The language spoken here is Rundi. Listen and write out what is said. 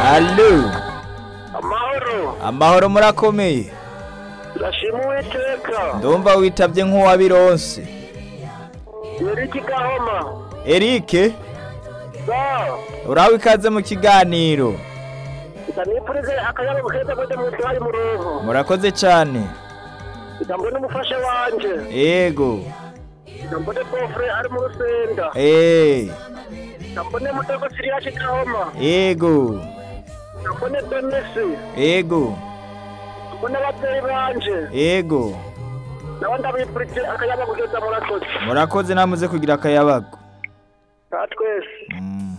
Allo amahoro amahoro murakomeye ndashima uwiteka ndumva witavye nk'uwabironse yari kigahoma Eric sa uraho ikaze mu kiganiro ndanipurize akayabo keza kwete mutwe hari mu ruvu murakoze cane ndambone umufasha wanje ego ndambone bofre ari mu rusenda eh ndambone mutego siriya kigahoma ego ndambone denisi ego ndambone ababyeyi banje ego nawe ndabipurize akayabo keza murakoze murakoze namuze kugira akayabago ka twese mm.